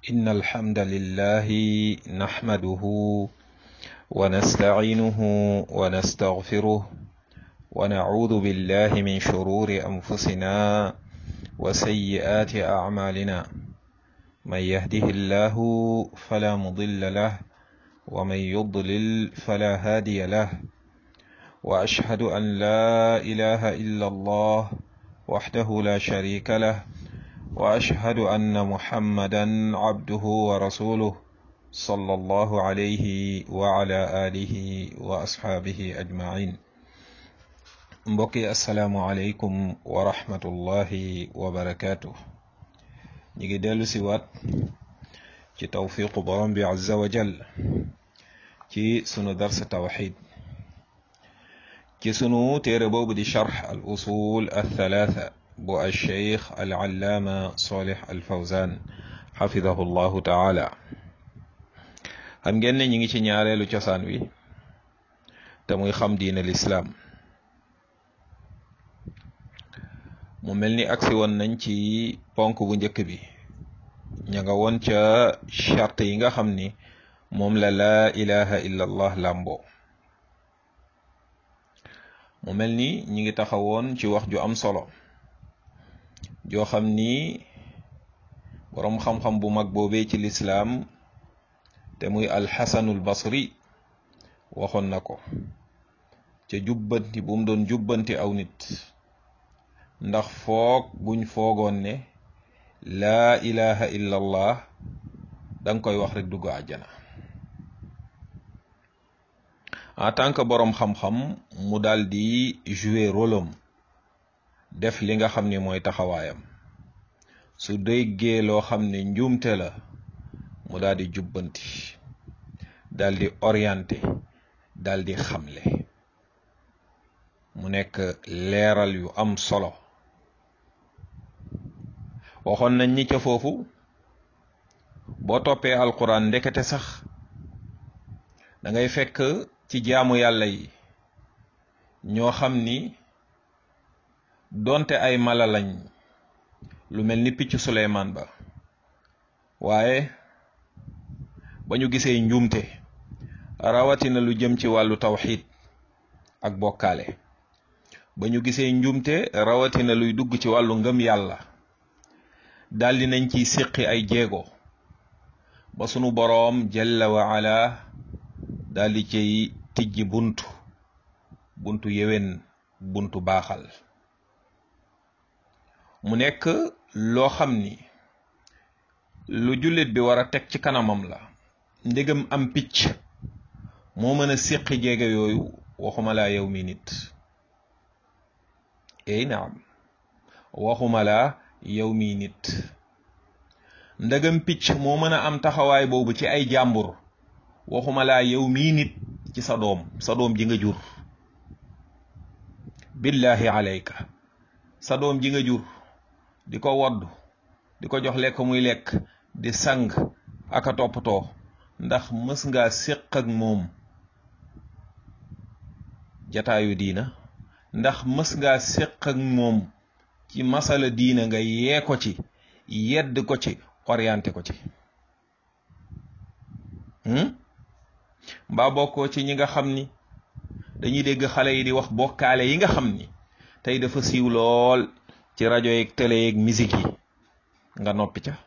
إن الحمد لله نحمده ونستعينه ونستغفره ونعوذ بالله من شرور أنفسنا وسيئات أعمالنا من يهده الله فلا مضل له ومن يضلل فلا هادي له وأشهد أن لا إله إلا الله وحده لا شريك له وأشهد أن محمدا عبده ورسوله صلى الله عليه وعلى آله وأصحابه أجمعين mbokki asalaamualeykum wa rahmatullahi wa barakaatu ñu ngi dellu si waat ci tawfiqu borom bi azza wa jal ci sunu darsa tawxid ci sunu téere boobu di charx al usul al thalatha bu al cheikh al allaama solih al fawzan xafidahu llahu taala xam ngeen ne ñi ngi ci ñaareelu cosaan wi te muy xam diin al islaam mu mel ni agsi woon nañ ci ponk bu njëkk bi ña nga woon ca charte yi nga xam ni moom la laa ilaha illa allah làmboo mu mel ni ñi ngi taxawoon ci wax ju am solo joo xam ni boroom xam-xam bu mag boobee ci lislaam te muy alxasanul basri waxoon na ko ca jubbanti bu mu doon jubbanti aw nit ndax foog buñ foogoon ne laa ilaha illa allah danga koy wax rek dugg àjjana en tant que boroom xam-xam mu daal di jouer rôle am def li nga xam ni mooy taxawaayam su déggee loo xam ne njuumte la mu daal di jubbanti daal di orienté daal di xamle mu nekk leeral yu am solo waxoon nañ ni ca foofu boo toppee alquran ndekete sax da ngay fekk ci jaamu yàlla yi ñoo xam ni donte ay mala lañ lu mel ni picc Suleymaan ba waaye ba ñu gisee njuumte rawatina lu jëm ci wàllu tawxiid ak bokkaale ba ñu gisee njuumte rawatina luy dugg ci wàllu ngëm yàlla daldi nañ ciy séqi ay jéego ba sunu boroom jalla wa ala daldi ciy tijji buntu buntu yewen buntu baaxal mu nekk loo xam ni lu jullit bi war a teg ci kanamam la ndegam am picc moo mën a séqi jéego yooyu waxuma laa yow mi nit ey naam waxuma laa yow mii nit ndegam picc moo mën a am taxawaay boobu ci ay jàmbur waxuma laa yow mii nit ci sa doom sa doom ji nga jur billahi alayka sa doom ji nga jur di ko wodd di ko jox lekk muy lekk di sang ak a toppatoo ndax mës ngaa séq ak moom jataayu diina ndax mës ngaa séq ak moom ci masala diina nga yee ko ci yedd ko ci orienté ko ci mbaa bokkoo ci ñi nga xam ni dañuy dégg xale yi di wax bokkaale yi nga xam ni tey dafa siiw lool ci rajo yeeg télé yeeg musique yi nga noppi ca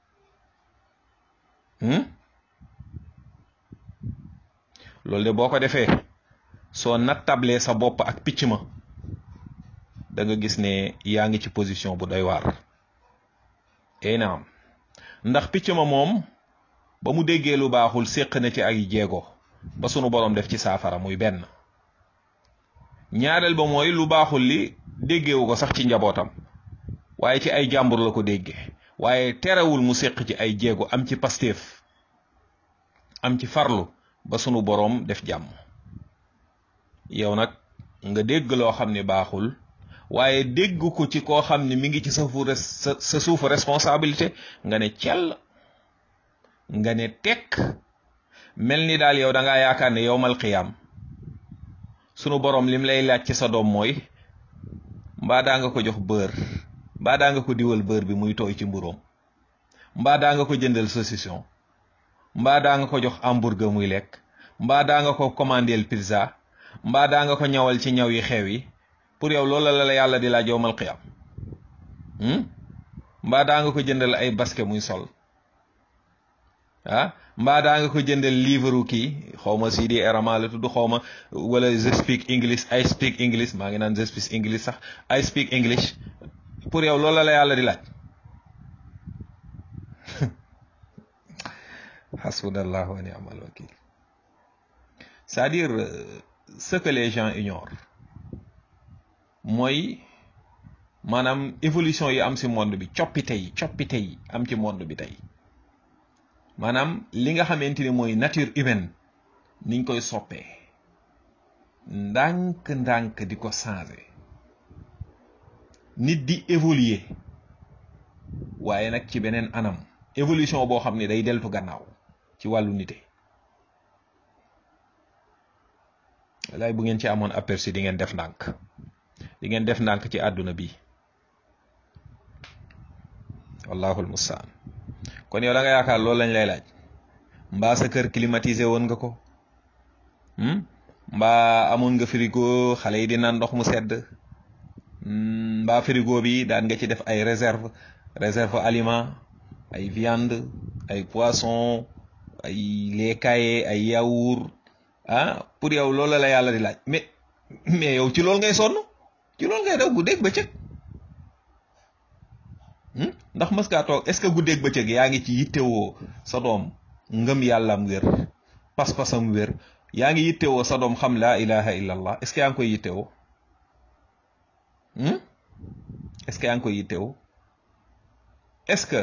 loolu de boo ko defee soo nattablee sa bopp ak picc ma da nga gis ne yaa ngi ci position bu doy waar ey naam ndax picc ma moom ba mu déggee lu baaxul séq na ci ay jéego ba sunu boroom def ci saafara muy benn ñaareel ba mooy lu baaxul li déggewu ko sax ci njabootam waaye ci ay jàmbur la ko déggee waaye terewul mu séq ci ay jéego am ci pasteef am ci farlu ba sunu boroom def jàmm yow nag nga dégg loo xam ne baaxul waaye dégg ko ci koo xam ne mi ngi ci sa fu sa sa suufu responsabilité nga ne cell nga ne tekk mel ni daal yow da ngaa yaakaar ne yowmal qiyaam sunu borom lim lay laaj ci sa doom mooy mbaa daa nga ko jox bër mbaa daa nga ko diwal bër bi muy tooy ci mburoom mbaa daa nga ko jëndal saucisson mbaa daa nga ko jox hamburger muy lekk mbaa daa nga ko commandeel pizza mbaa daa nga ko ñawal ci ñaw yi xew yi pour yow loolu la la yàlla di laaj yowmal qiyam mbaa daa nga ko jëndal ay basket muy sol ah mbaa daa nga ko jëndal livre kii xaw ma Sidi Erama la tudd xaw ma wala je speak English I speak English maa ngi naan je speak English sax I speak English pour yow loolu la yàlla di laaj hasbunallahu wa ni'mal wakil c'est-à-dire ce que les gens ignorent mooy maanaam évolution yi am ci monde bi coppite yi coppite yi am ci monde bi tey maanaam li nga xamante ni mooy nature humaine niñ koy soppee ndànk-ndànk di ko changer nit di évoluer waaye nag ci beneen anam évolution boo xam ne day deltu gannaaw ci wàllu nite walaay bu ngeen ci amoon aperçu di ngeen def ndànk di ngeen def ndànk ci àdduna bi wallahul mustaan kon yow da nga yaakaar loolu lañ lay laaj mbaa sa kër climatisé woon nga ko mbaa amoon nga frigo xale yi di naan ndox mu sedd mbaa frigo bi daan nga ci def ay réserve réserve aliment ay viande ay poisson ay lait caillé ay yaourt ah pour yow loolu la yàlla di laaj mais mais yow ci loolu ngay sonn ci loolu ngay daw guddeeg bëccëg ndax mës ngaa toog est-ce que guddeeg bëccëg yaa ngi ci yittewoo sa doom ngëm yàllam wér pas-pasam wér yaa ngi yittewoo sa doom xam laa ilaha illa allah est-ce que yaa ngi koy yittewoo est-ce que yaa ngi koy yittewoo est-ce que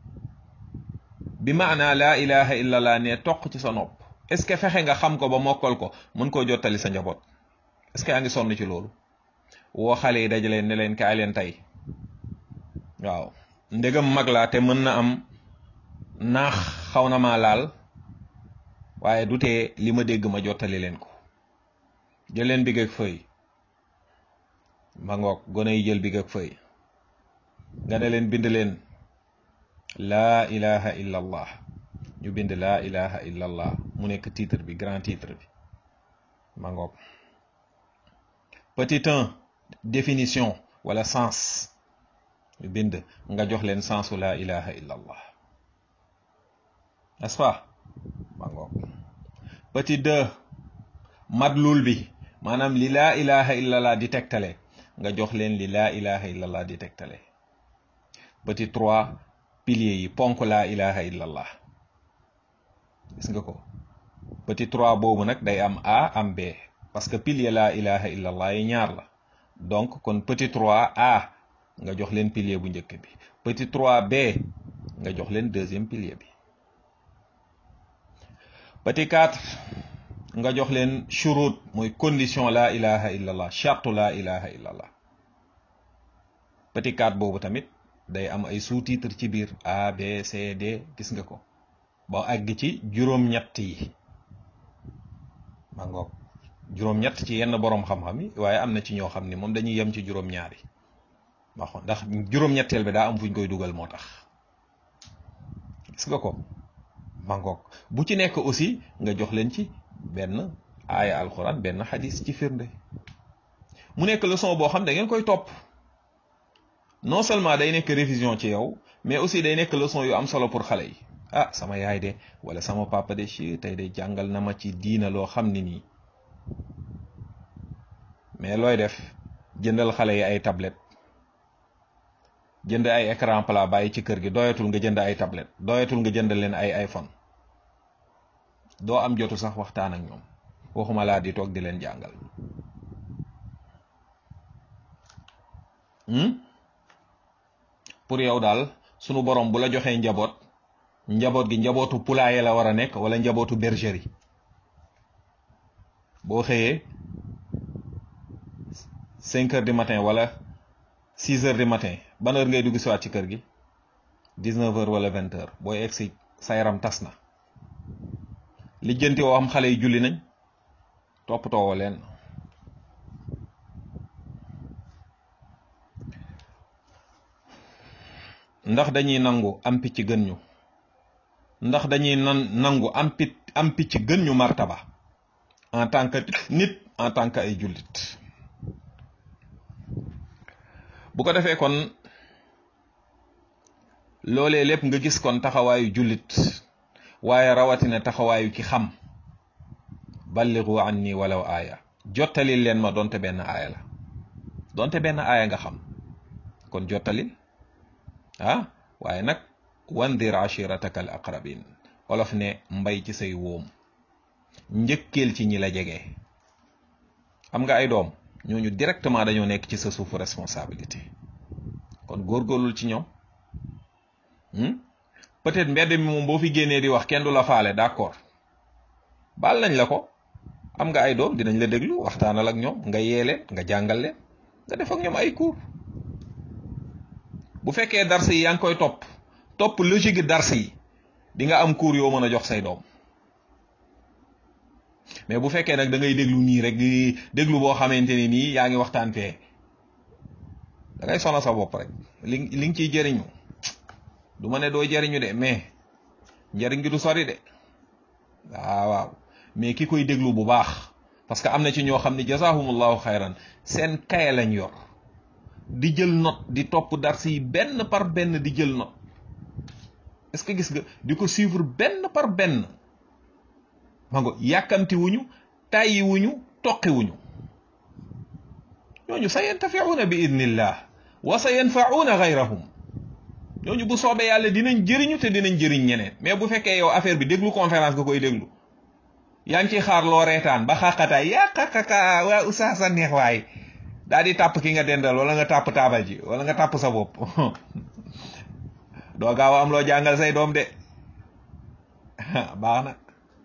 bi maanaa laa ilaha illa allah ne toq ci sa nopp est-ce que fexe nga xam ko ba mokkal ko mën koo jottali sa njaboot est-ce que yaa ngi sonn ci loolu woo xale yi dajaleen ne leen kaay leen tey waaw ndegam mag laa te mën na am naax xaw na maa laal waaye du tee li ma dégg ma jottali leen ko jël leen big ak fëy ma ngoog gone yi jël big ak fëy nga ne leen bind leen laa ilaha illa allah ñu bind laa ilaha illa allah mu nekk titre bi grand titre bi ma ngoog petit un définition wala sens ñu bind nga jox leen sensu laa ilaha illa allah n'est-ce pas ma ngoog petit deux madlul bi maanaam li laa ilaha illa allah di tegtale nga jox leen li laa ilaha illa allah di tegtale petit trois piliers yi ponk laa ilaha illa allah gis nga ko petit trois boobu nag day am A am B parce que pilier laa ilaha illa allah yi ñaar la donc kon petit trois A nga jox leen pilier bu njëkk bi petit trois B nga jox leen deuxième pilier bi petit quatre nga jox leen shurut mooy condition laa ilaha illa allah chartu laa ilaha illa allah petit quatre boobu tamit day am ay sous-titre ci biir A B C D gis nga ko ba àgg ci juróom-ñett yi ma ngoog juróom-ñett ci yenn boroom xam-xam yi waaye am na ci ñoo xam ni moom dañuy yem ci juróom-ñaar yi ma xool ndax juróom-ñetteel bi daa am fu ñu koy dugal moo tax gis nga ko ma ngoog bu ci nekk aussi nga jox leen ci benn aaya alxuraan benn xadis ci firnde mu nekk leçon boo xam da ngeen koy topp non seulement day nekk révision ci yow mais aussi day nekk leçon yu am solo pour xale yi ah sama yaay de wala sama papa de ci tey de jàngal na ma ci diina loo xam ne nii mais looy def jëndal xale yi ay tablette jënd ay écran plat bàyyi ci kër gi doyatul nga jënd ay tablette doyatul nga jënd leen ay iPhone doo am jotu sax waxtaan ak ñoom waxuma laa di toog di leen jàngal pour yow daal sunu borom bu la joxee njaboot njaboot gi njabootu poulailler la war a nekk wala njabootu bergerie boo xëyee cinq heures du matin wala six heures du matin ban heure ngay dugg si waat ci kër gi dix neuf heures wala vingt heures booy egsi sa yaram tas na lijjanti woo xam xale yi julli nañ toppatoo woo leen ndax dañuy nangu am picc gën ñu ndax dañuy nan nangu am picc am picc gën ñu martaba en tant que nit en tant que ay jullit bu ko defee kon loolee lépp nga gis kon taxawaayu jullit waaye rawatina taxawaayu ki xam balligu anni walaw aaya jottalil leen ma donte benn aaya la donte benn aaya nga xam kon jottalil ah waaye nag wandir ashirataka al aqrabin olof ne mbay ci say wóom njëkkeel ci ñi la jege am nga ay doom ñooñu directement dañoo nekk ci sa suufu responsabilité kon góorgóorlul ci ñoom peut-être mbedd mi moom boo fi génnee di wax kenn du la faale d'accord baal nañ la ko am nga ay doom dinañ la déglu waxtaanal ak ñoom nga yee leen nga jàngal leen nga def ak ñoom ay cours bu fekkee dars yi yaa ngi koy topp topp logique yi dars yi di nga am cours yoo mën a jox say doom mais bu fekkee nag da ngay déglu nii rek di déglu boo xamante ni nii yaa ngi waxtaan fee da ngay sonal sa bopp rek li li nga ciy jëriñu du ma ne doo jëriñu de mais njëriñ gi du sori de waaw waaw mais ki koy déglu bu baax parce que am na ci ñoo xam ne jazaahumullahu xayran seen kaye lañ yor di jël note di topp dars yi benn par benn di jël note est-ce que gis nga di ko suivre benn par benn ma ngo yàkkamti wuñu tàyyi wuñu toqi wuñu ñooñu sa yantafiuuna bi idnillah wa sa yanfauuna gayrahum ñooñu bu soobee yàlla dinañ jëriñu te dinañ jëriñ ñeneen mais bu fekkee yow affaire bi déglu conférence nga koy déglu yaa ngi ciy xaar loo reetaan ba xaqataay yaa xaqaka waa usaa sa neex waay daal di tàpp ki nga dendal wala nga tàpp taabal ji wala nga tàpp sa bopp doo gaaw am loo jàngal say doom de baax na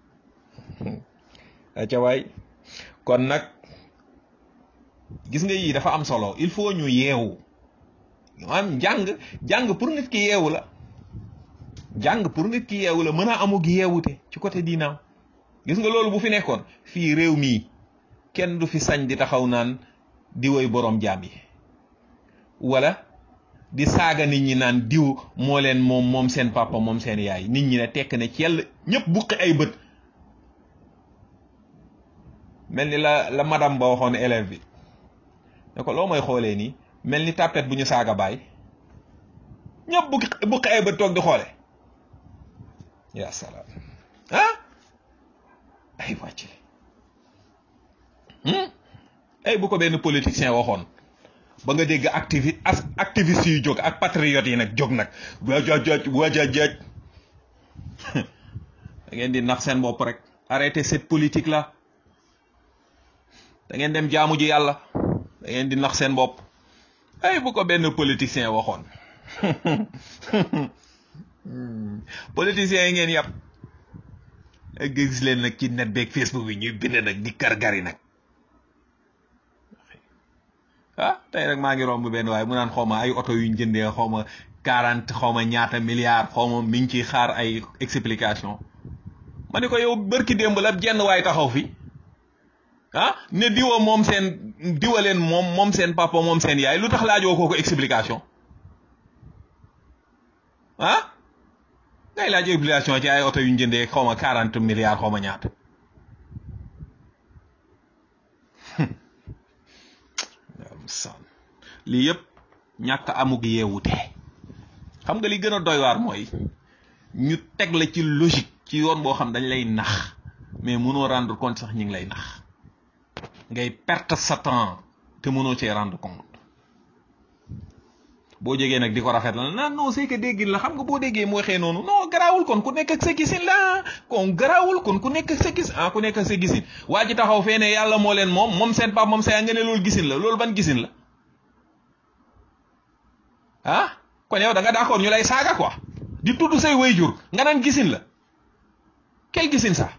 aca waay kon nag gis nga yii dafa am solo il faut ñu yeewu maanaam jàng jàng pour nit ki yeewu la jàng pour nit ki yeewu la mën a amug yeewute ci côté diinaam gis nga loolu bu fi nekkoon fii réew mii kenn du fi sañ di taxaw naan di woy boroom jaam yi wala di saaga nit ñi naan diw moo leen moom moom seen papa moom seen yaay nit ñi ne tekk ne ci yàlla ñëpp buqi ay bët mel ni la la madame ba waxoon élève bi ne ko loo mooy xoolee nii mel ni tàppet bu ñu saaga baay ñëpp buqi buqi ay bët toog di xoole yaa salaam ah ay wàcc ay bu ko benn politicien waxoon ba nga dégg activi activiste yu jóg ak patriotes yi nag jóg nag wajajaj wajajaj da ngeen di nax seen bopp rek arrêtez cette politique là da ngeen dem jaamu ji yàlla da ngeen di nax seen bopp ay bu ko benn politicien waxoon politiciens yi ngeen yàpp ak gis leen nag ci net beeg Facebook bi ñuy bind nag di kar-gari nag ah tey rek maa ngi romb benn waaye mu naan xaw ma ay oto yuñ jëndee xaw ma quarante xaw ma ñaata milliards xaw ma mi ngi ciy xaar ay explication ma ne ko yow bërki démb la jenn waay taxaw fi ah ne diwa moom seen diwa leen moom moom seen papa moom seen yaay lu tax laajoo kooku explication ah ngay laaj explication ci ay oto yuñ jëndee xaw ma quarante milliards xaw ma ñaata lii yëpp ñàkk amug yeewute xam nga li gën a doy waar mooy ñu teg la ci logique ci yoon boo xam dañ lay nax mais mënoo rendre compte sax ñu ngi lay nax ngay perte sa temps te mënoo cee rendre compte boo jógee nag di ko rafet la naan non c'est que déggin la xam nga boo déggee mu waxee noonu non garaawul kon ku nekk ak sa gisin la kon garaawul kon ku nekk ak sa gis ah ku nekk ak sa gisin waa ji taxaw fee ne yàlla moo leen moom moom seen pap moom sa nga ne loolu gisin la loolu ban gisin la ah kon yow da nga d'accord ñu lay saaga quoi di tudd say wayjur nga naan gisin la quel gisin sax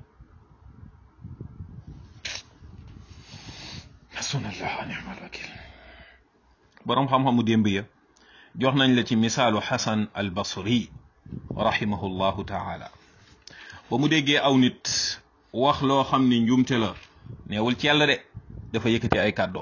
hasbunallah wa ni'mal wakil boroom xam-xamu démb ya jox nañ la ci misaalu xasan al basri rahimahullahu taala ba mu déggee aw nit wax loo xam ni njuumte la neewul ci yàlla de dafa yëkkati ay kàddoom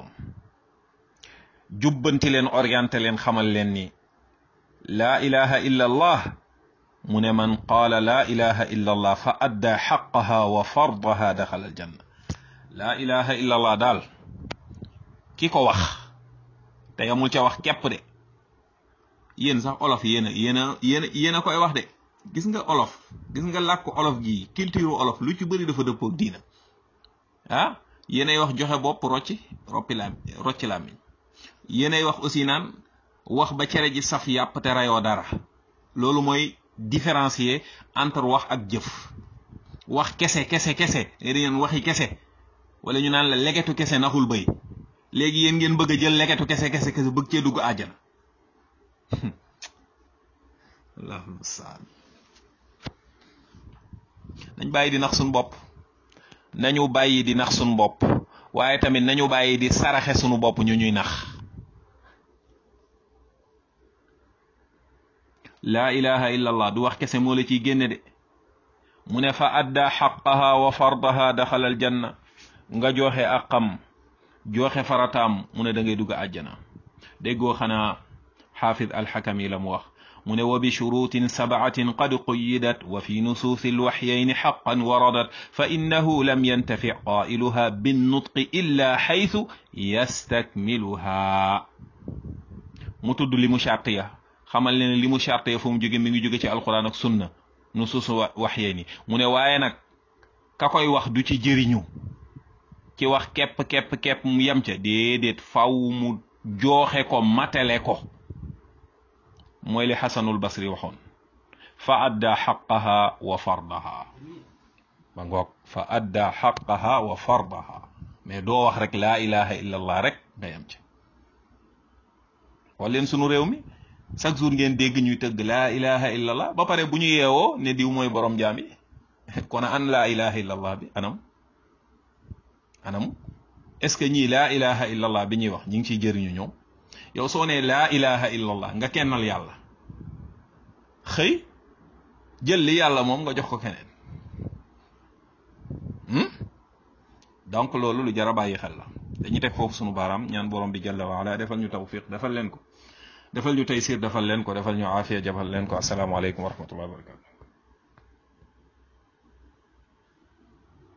jubbanti leen orienté leen xamal leen ni laa ilaha illa allah mu ne man qaala laa ilaha illa allah fa adda xaqaha wa fardaha daxala aljanna laa ilaha illa allah daal ki ko wax te yamul ca wax képp de yéen sax olof yéen a yéen a yéen a yéen a koy wax de gis nga olof gis nga làkku olof gi culture olof lu ci bëri dafa dëppoo diina ah yéenay wax joxe bopp rocci roppi laam rocci làmmiñ yéenay wax aussi naan wax ba cere ji saf yàpp te rayoo dara loolu mooy différencier entre wax ak jëf wax kese kese kese ngeen waxi kese wala ñu naan la legetu kese naxul bëy léegi yéen ngeen bëgg a jël legetu kese kese kese bëgg cee dugg àjjana allahul mustaan nañ bàyyi di nax suñ bopp nañu bàyyi di nax suñ bopp waaye tamit nañu bàyyi di saraxe sunu bopp ñu ñuy nax laa ilaha illa allah du wax kese moo la ciy génne de mu ne fa adda xaqaha wa fardaha daxala aljanna nga joxe aqam joxe farataam mu ne da ngay dugg àjjana déggoo xanaa xaafid alxakam yi la mu wax mu ne wa bi shurutin sabcatin qad quyidat wa fi nusuusi alwaxyayni xaqan waradat fa innahu lam yantafic qaa'iluha binnutqi illa xaytu yastakmiluha mu tudd li mu charte ya xamal ne li mu charte ya fu mu jóge mi ngi jóge ci alquran ak sunna nusuusu waxyayni mu ne waaye nag ka koy wax du ci jëriñu ci wax kepp kepp kepp mu yem ca déedéet faw mu jooxe ko matale ko mooy li xasanul basri waxoon fa adda xaqaha wa fardaha ba ngoog fa adda xaqaha wa fardaha mais doo wax rek laa ilaha illa allah rek nga yem ca wala leen sunu réew mi chaque jour ngeen dégg ñuy tëgg laa ilaha illa allah ba pare bu ñu yeewoo ne diw mooy borom jaam yi kon an laa ilaha illa allah bi anam anam est-ce que ñii laa ilaha illa allah bi ñuy wax ñi ngi ciy jëriñu ñoom yow soo nee laa ilaha illa allah nga kennal yàlla xëy jël li yàlla moom nga jox ko keneen donc loolu lu jar a bàyyi xel la dañuy teg foofu sunu baaraam ñaan borom bi jalla wa ala defal ñu tawfiq defal leen ko defal ñu taysir defal leen ko defal ñu aafiya jabal leen ko asalaamaaleykum wa rahmatullahi wa barakatu